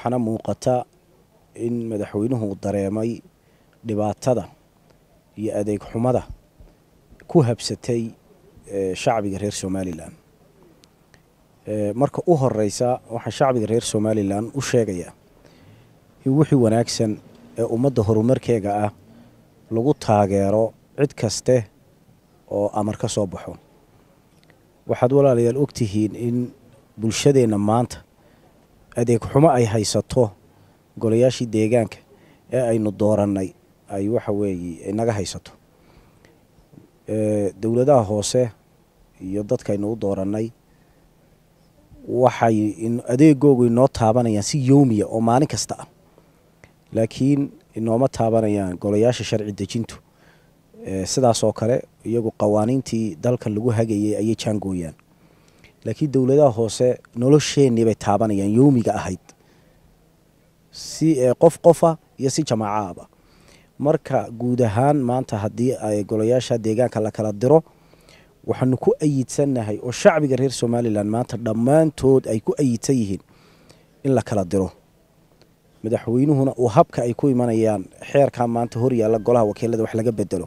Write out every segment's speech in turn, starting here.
waxaana muuqata in madaxweynuhu dareemay dhibaatada iyo adeeg xumada ku habsatay shacbiga reer somalilan marka u horeysa waxaan shacbiga reer somalilan u sheegayaa in wixii wanaagsan ee ummadda horumarkeega ah lagu taageero cid kaste oo amar ka soo baxo waxaad walaalayaal ogtihiin in bulshadeenna maanta adeeg xumo ay haysato golayaashii deegaanka ee aynu doorannay ay waxa weeye inaga haysato dowladaha hoose iyo dadkaynu u doorannay waxay adeegoogu inoo taabanayaan si yowmiya oo maalin kasta ah laakiin inooma taabanayaan golayaasha sharci dejintu sidaas oo kale iyagu qawaaniintii dalkan lagu hagayay ayay jaangooyaan laakiin dowladaha hoose nolosheenii bay taabanayaan yowmiga ahayd si qof qofa iyo si jamaacaaba marka guud ahaan maanta haddii ay golayaasha deegaanka la kala diro waxaanu ku ayidsannahay oo shacbiga reer somalilan maanta dhammaantood ay ku ayidsan yihiin in la kala diro madaxweynuhuna uu habka ay ku imanayaan xeerkaa maanta horyaalla golaha wakiilada wax laga bedelo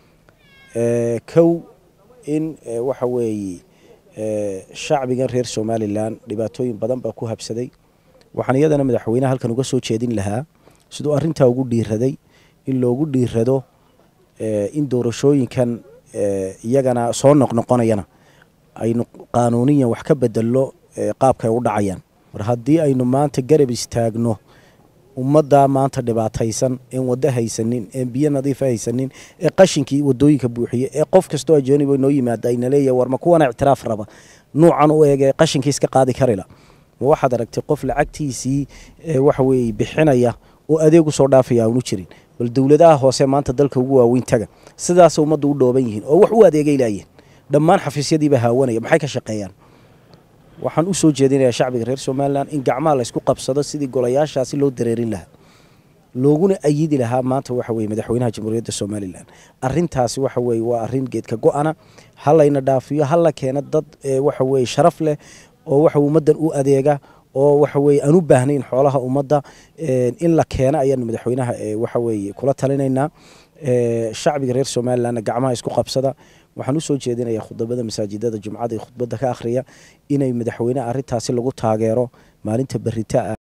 kow in waxa weeye shacbigan reer somalilan dhibaatooyin badan baa ku habsaday waxaan iyadana madaxweyneha halkan uga soo jeedin lahaa siduu arrintaa ugu dhiiraday in loogu dhiirado in doorashooyinkan iyagana soo noqnoqonayana aynu qaanuuniyan wax ka bedelno qaabkaay u dhacayaan mar haddii aynu maanta garab istaagno ummaddaa maanta dhibaataysan een waddo haysanin een biyo nadiifa haysanin ee qashinkii wadooyinka buuxiye ee qof kastoo ajooniba noo yimaada ayna leeyahay war ma kuwana ictiraaf raba nuucan u eeg ee qashinkii iska qaadi karila ma waxaad aragtay qof lacagtiisii waxa weeye bixinaya oo adeeg u soo dhaafaya aanu jirin bal dowladaha hoose maanta dalka ugu waaweyn taga sidaas ummadda u dhooban yihiin oo wax u adeegay laayeen dhammaan xafiisyadiiba haawanaya maxay ka shaqeeyaan waxaan u soo jeedinayaa shacbiga reer somalilan in gacmaha laysku qabsado sidii golayaashaasi loo dareerin lahaa looguna ayidi lahaa maanta waxa weye madaxweynaha jamhuuriyadda somalilan arintaasi waxa weye waa arin geedka go-ana ha layna dhaafiyo ha la keeno dad waxa weye sharaf leh oo waxa ummaddan u adeega oo waxa weye aan u baahnayn xoolaha ummadda in la keeno ayaanu madaxweynaha waxa weye kula talinaynaa shacbiga reer somalilanna gacmaha isku qabsada waxaan usoo jeedinayaa khudabada masaajidada jumcada iyo khudbadda ka akhriya inay madaxweyne arintaasi lagu taageero maalinta berita ah